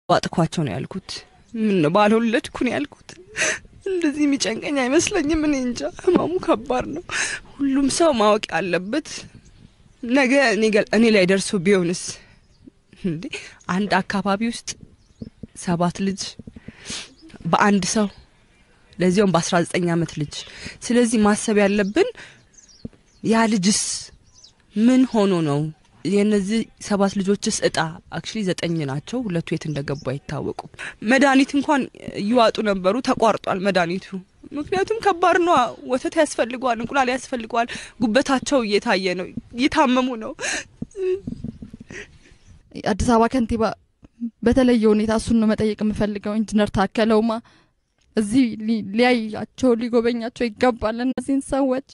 ዋጥኳቸው ነው ያልኩት። ምን ነው ባልወለድኩ ነው ያልኩት። እንደዚህ የሚጨንቀኝ አይመስለኝም። እኔ እንጃ፣ ህመሙ ከባድ ነው። ሁሉም ሰው ማወቅ ያለበት ነገ እኔ ላይ ደርሶ ቢሆንስ እንዴ አንድ አካባቢ ውስጥ ሰባት ልጅ በአንድ ሰው ለዚያውም በአስራ ዘጠኝ አመት ልጅ። ስለዚህ ማሰብ ያለብን ያ ልጅስ ምን ሆኖ ነው? የእነዚህ ሰባት ልጆችስ እጣ አክቹሊ ዘጠኝ ናቸው። ሁለቱ የት እንደገቡ አይታወቁም። መድኃኒት እንኳን እየዋጡ ነበሩ፣ ተቋርጧል መድኃኒቱ። ምክንያቱም ከባድ ነው። ወተት ያስፈልገዋል፣ እንቁላል ያስፈልገዋል። ጉበታቸው እየታየ ነው፣ እየታመሙ ነው። አዲስ አበባ ከንቲባ በተለየ ሁኔታ እሱን ነው መጠየቅ የምፈልገው። ኢንጂነር ታከለውማ እዚህ ሊያያቸው ሊጎበኛቸው ይገባል እነዚህን ሰዎች።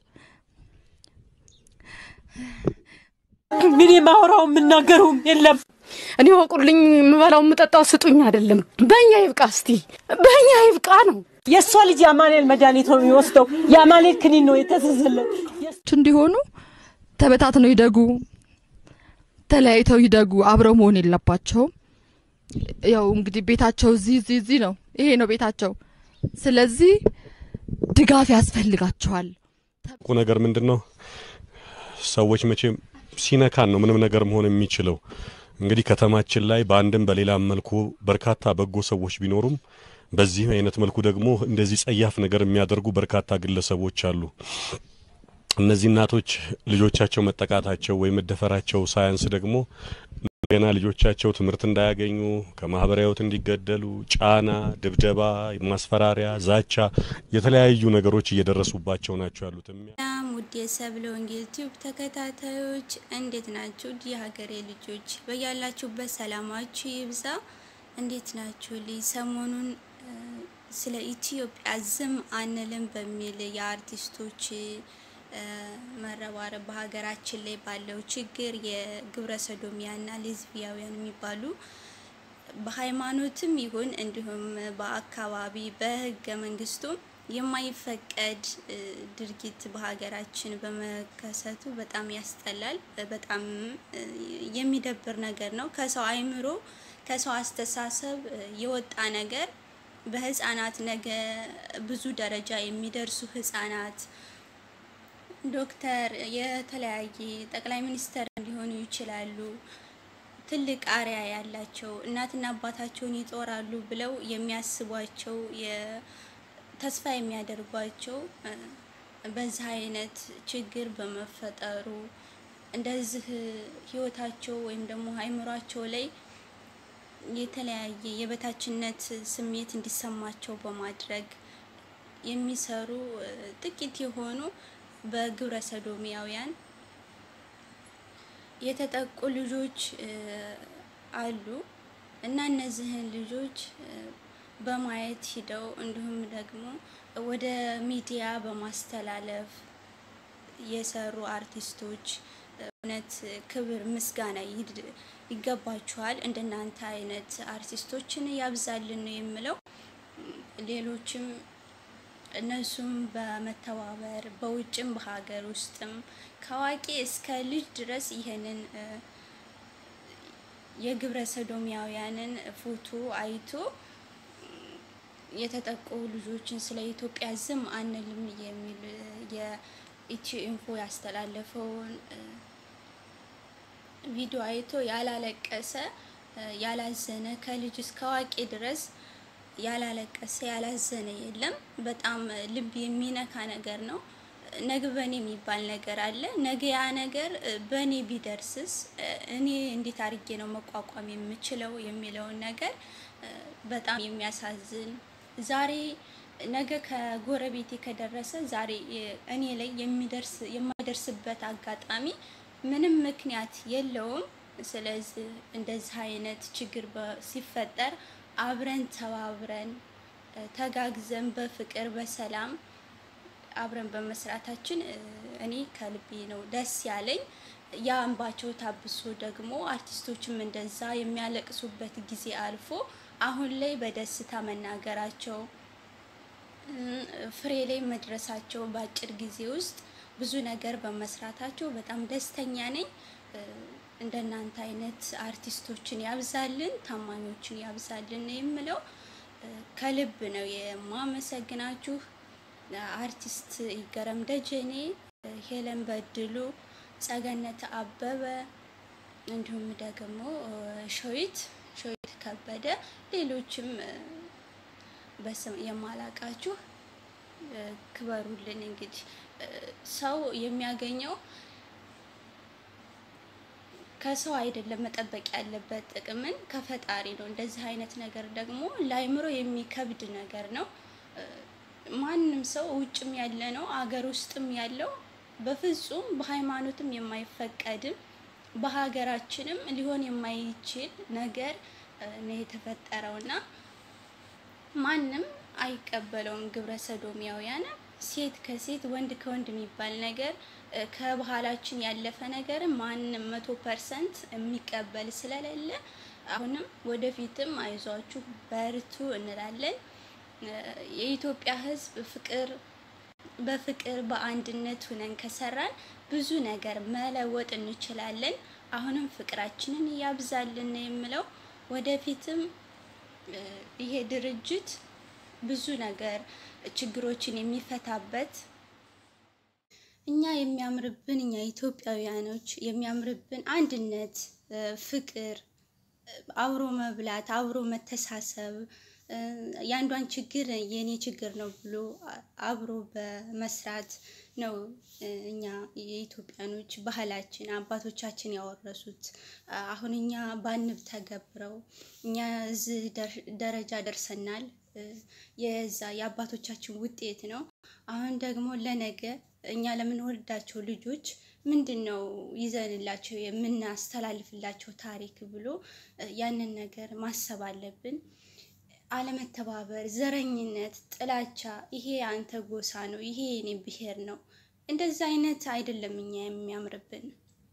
ምን የማወራው የምናገረውም የለም። እኔ ወቁልኝ፣ የምበላው የምጠጣው ስጡኝ አይደለም። በእኛ ይብቃ፣ እስቲ በእኛ ይብቃ ነው። የእሷ ልጅ የአማኑኤል መድኃኒት ነው የሚወስደው። የአማኑኤል ክኒን ነው የተዘዘለት። እንዲሆኑ ተበታትነው ይደጉ፣ ተለያይተው ይደጉ፣ አብረው መሆን የለባቸውም። ያው እንግዲህ ቤታቸው እዚህ እዚህ እዚህ ነው፣ ይሄ ነው ቤታቸው። ስለዚህ ድጋፍ ያስፈልጋቸዋል። ቁ ነገር ምንድን ነው ሰዎች መቼም ሲነካን ነው ምንም ነገር መሆን የሚችለው። እንግዲህ ከተማችን ላይ በአንድም በሌላም መልኩ በርካታ በጎ ሰዎች ቢኖሩም በዚህ አይነት መልኩ ደግሞ እንደዚህ ጸያፍ ነገር የሚያደርጉ በርካታ ግለሰቦች አሉ። እነዚህ እናቶች ልጆቻቸው መጠቃታቸው ወይም መደፈራቸው ሳያንስ ደግሞ ገና ልጆቻቸው ትምህርት እንዳያገኙ ከማህበራዊ ሕይወት እንዲገደሉ ጫና፣ ድብደባ፣ ማስፈራሪያ፣ ዛቻ የተለያዩ ነገሮች እየደረሱባቸው ናቸው ያሉት። ሰላም ውድ የሰብለ ወንጌል ቲዩብ ተከታታዮች እንዴት ናችሁ? ውድ የሀገሬ ልጆች በያላችሁበት ሰላማችሁ ይብዛ። እንዴት ናችሁ? ልይ ሰሞኑን ስለ ኢትዮጵያ ዝም አንልም በሚል የአርቲስቶች መረባረብ በሀገራችን ላይ ባለው ችግር የግብረ ሰዶሚያና ሌዝቢያውያን የሚባሉ በሃይማኖትም ይሁን እንዲሁም በአካባቢ በህገ መንግስቱም የማይፈቀድ ድርጊት በሀገራችን በመከሰቱ በጣም ያስጠላል። በጣም የሚደብር ነገር ነው። ከሰው አይምሮ ከሰው አስተሳሰብ የወጣ ነገር በህፃናት ነገ ብዙ ደረጃ የሚደርሱ ህፃናት ዶክተር፣ የተለያየ ጠቅላይ ሚኒስተር ሊሆኑ ይችላሉ። ትልቅ አርያ ያላቸው እናትና አባታቸውን ይጦራሉ ብለው የሚያስቧቸው ተስፋ የሚያደርጓቸው በዚህ አይነት ችግር በመፈጠሩ እንደዚህ ህይወታቸው ወይም ደግሞ አይምሯቸው ላይ የተለያየ የበታችነት ስሜት እንዲሰማቸው በማድረግ የሚሰሩ ጥቂት የሆኑ በግብረ ሰዶሚያውያን የተጠቁ ልጆች አሉ እና እነዚህን ልጆች በማየት ሂደው እንዲሁም ደግሞ ወደ ሚዲያ በማስተላለፍ የሰሩ አርቲስቶች እውነት ክብር፣ ምስጋና ይገባችኋል። እንደናንተ አይነት አርቲስቶችን ያብዛልን ነው የምለው። ሌሎችም እነሱም በመተባበር በውጭም በሀገር ውስጥም ከአዋቂ እስከ ልጅ ድረስ ይህንን የግብረ ሰዶሚያውያንን ፎቶ አይቶ የተጠቁ ልጆችን ስለ ኢትዮጵያ ዝም አንልም የሚል የኢትዮ ኢንፎ ያስተላለፈውን ቪዲዮ አይቶ ያላለቀሰ ያላዘነ ከልጅ እስከ አዋቂ ድረስ ያላለቀሰ ያላዘነ የለም። በጣም ልብ የሚነካ ነገር ነው። ነገ በእኔ የሚባል ነገር አለ። ነገ ያ ነገር በእኔ ቢደርስስ እኔ እንዴት አድርጌ ነው መቋቋም የምችለው የሚለውን ነገር በጣም የሚያሳዝን ዛሬ ነገ ከጎረቤቴ ከደረሰ ዛሬ እኔ ላይ የሚደርስ የማይደርስበት አጋጣሚ ምንም ምክንያት የለውም። ስለዚህ እንደዚህ አይነት ችግር ሲፈጠር አብረን ተባብረን ተጋግዘን በፍቅር በሰላም አብረን በመስራታችን እኔ ከልቤ ነው ደስ ያለኝ። ያ እንባቸው ታብሶ ደግሞ አርቲስቶችም እንደዛ የሚያለቅሱበት ጊዜ አልፎ አሁን ላይ በደስታ መናገራቸው ፍሬ ላይ መድረሳቸው በአጭር ጊዜ ውስጥ ብዙ ነገር በመስራታቸው በጣም ደስተኛ ነኝ። እንደናንተ አይነት አርቲስቶችን ያብዛልን፣ ታማኞችን ያብዛልን ነው የምለው። ከልብ ነው የማመሰግናችሁ። አርቲስት ይገረም ደጀኔ፣ ሄለን በድሉ፣ ጸገነት አበበ እንዲሁም ደግሞ ሸዊት ሸዊት ከበደ ሌሎችም በስም የማላቃችሁ ክበሩልን። እንግዲህ ሰው የሚያገኘው ከሰው አይደለም መጠበቅ ያለበት ጥቅምን ከፈጣሪ ነው። እንደዚህ አይነት ነገር ደግሞ ለአይምሮ የሚከብድ ነገር ነው። ማንም ሰው ውጭም ያለ ነው አገር ውስጥም ያለው በፍጹም በሃይማኖትም የማይፈቀድም በሀገራችንም ሊሆን የማይችል ነገር ነው የተፈጠረውና ማንም አይቀበለውም። ግብረ ሰዶሚያውያን ሴት ከሴት ወንድ ከወንድ የሚባል ነገር ከባህላችን ያለፈ ነገር ማንም መቶ ፐርሰንት የሚቀበል ስለሌለ አሁንም ወደፊትም አይዟችሁ በርቱ እንላለን። የኢትዮጵያ ሕዝብ ፍቅር በፍቅር በአንድነት ሁነን ከሰራን ብዙ ነገር መለወጥ እንችላለን። አሁንም ፍቅራችንን እያብዛልን ነው የምለው። ወደፊትም ይሄ ድርጅት ብዙ ነገር ችግሮችን የሚፈታበት እኛ የሚያምርብን እኛ ኢትዮጵያውያኖች የሚያምርብን አንድነት፣ ፍቅር፣ አብሮ መብላት፣ አብሮ መተሳሰብ የአንዷን ችግር የኔ ችግር ነው ብሎ አብሮ በመስራት ነው። እኛ የኢትዮጵያኖች ባህላችን አባቶቻችን ያወረሱት አሁን እኛ ባንብ ተገብረው እኛ እዚህ ደረጃ ደርሰናል። የዛ የአባቶቻችን ውጤት ነው። አሁን ደግሞ ለነገ እኛ ለምንወልዳቸው ልጆች ምንድን ነው ይዘንላቸው የምናስተላልፍላቸው ታሪክ ብሎ ያንን ነገር ማሰብ አለብን። አለመተባበር፣ ዘረኝነት፣ ጥላቻ ይሄ አንተ ጎሳ ነው፣ ይሄ የኔ ብሔር ነው፣ እንደዛ አይነት አይደለም እኛ የሚያምርብን።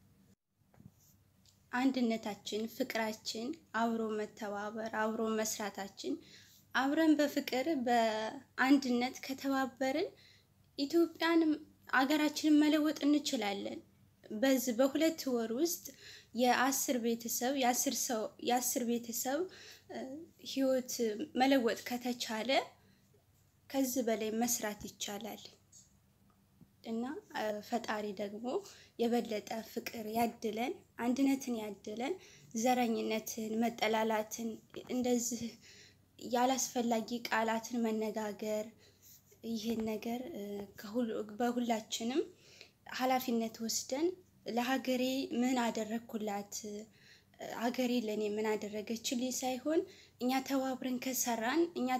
አንድነታችን፣ ፍቅራችን፣ አብሮ መተባበር፣ አብሮ መስራታችን አብረን በፍቅር በአንድነት ከተባበርን ኢትዮጵያን አገራችንን መለወጥ እንችላለን። በዚህ በሁለት ወር ውስጥ የአስር ቤተሰብ የአስር ሰው የአስር ቤተሰብ ህይወት መለወጥ ከተቻለ ከዚህ በላይ መስራት ይቻላል እና ፈጣሪ ደግሞ የበለጠ ፍቅር ያድለን፣ አንድነትን ያድለን፣ ዘረኝነትን፣ መጠላላትን እንደዚህ ያላስፈላጊ ቃላትን መነጋገር ይህን ነገር በሁላችንም ኃላፊነት ወስደን ለሀገሬ ምን አደረግኩላት፣ ሀገሬ ለእኔ ምን አደረገችልኝ ሳይሆን እኛ ተባብረን ከሰራን እኛ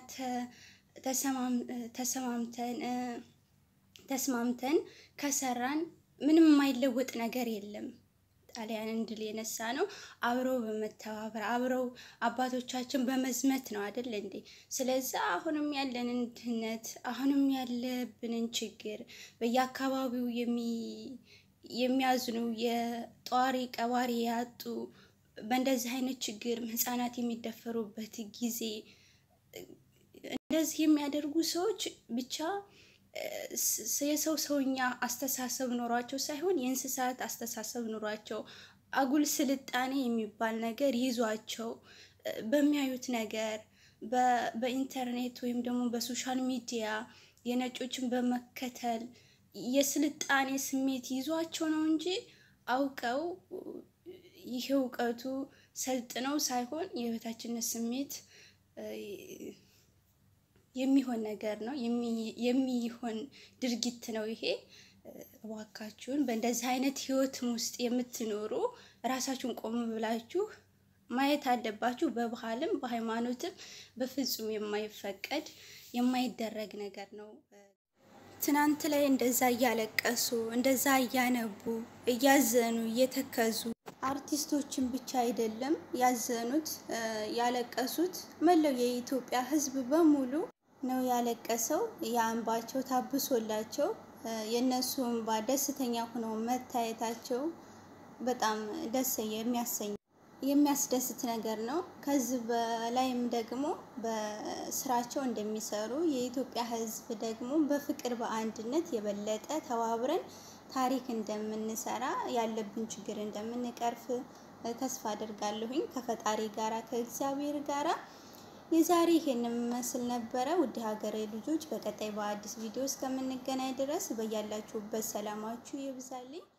ተሰማምተን ተስማምተን ከሰራን ምንም የማይለወጥ ነገር የለም። ጣሊያንን ድል የነሳ ነው አብረው በመተባበር አብረው አባቶቻችን በመዝመት ነው አይደል እንዴ? ስለዚህ አሁንም ያለንን ድህነት አሁንም ያለብንን ችግር በየአካባቢው የሚያዝኑ የጧሪ ቀባሪ ያጡ በእንደዚህ አይነት ችግር ህጻናት የሚደፈሩበት ጊዜ እንደዚህ የሚያደርጉ ሰዎች ብቻ የሰው ሰውኛ አስተሳሰብ ኖሯቸው ሳይሆን የእንስሳት አስተሳሰብ ኖሯቸው አጉል ስልጣኔ የሚባል ነገር ይዟቸው በሚያዩት ነገር በኢንተርኔት ወይም ደግሞ በሶሻል ሚዲያ የነጮችን በመከተል የስልጣኔ ስሜት ይዟቸው ነው እንጂ አውቀው ይህ እውቀቱ ሰልጥነው ሳይሆን የበታችነት ስሜት የሚሆን ነገር ነው፣ የሚሆን ድርጊት ነው ይሄ። እባካችሁን በእንደዚህ አይነት ህይወትም ውስጥ የምትኖሩ ራሳችሁን ቆም ብላችሁ ማየት አለባችሁ። በባህልም በሃይማኖትም በፍጹም የማይፈቀድ የማይደረግ ነገር ነው። ትናንት ላይ እንደዛ እያለቀሱ እንደዛ እያነቡ እያዘኑ እየተከዙ አርቲስቶችን ብቻ አይደለም ያዘኑት ያለቀሱት፣ መላው የኢትዮጵያ ሕዝብ በሙሉ ነው ያለቀሰው። የእንባቸው ታብሶላቸው የእነሱ እንባ ደስተኛ ሆነው መታየታቸው በጣም ደስ የሚያሰኝ የሚያስደስት ነገር ነው። ከዚህ በላይም ደግሞ በስራቸው እንደሚሰሩ የኢትዮጵያ ሕዝብ ደግሞ በፍቅር በአንድነት የበለጠ ተባብረን ታሪክ እንደምንሰራ ያለብን ችግር እንደምንቀርፍ ተስፋ አድርጋለሁኝ ከፈጣሪ ጋራ ከእግዚአብሔር ጋራ። የዛሬ ይሄን የሚመስል ነበረ። ውድ ሀገሬ ልጆች፣ በቀጣይ በአዲስ ቪዲዮ እስከምንገናኝ ድረስ በያላችሁበት ሰላማችሁ ይብዛልኝ።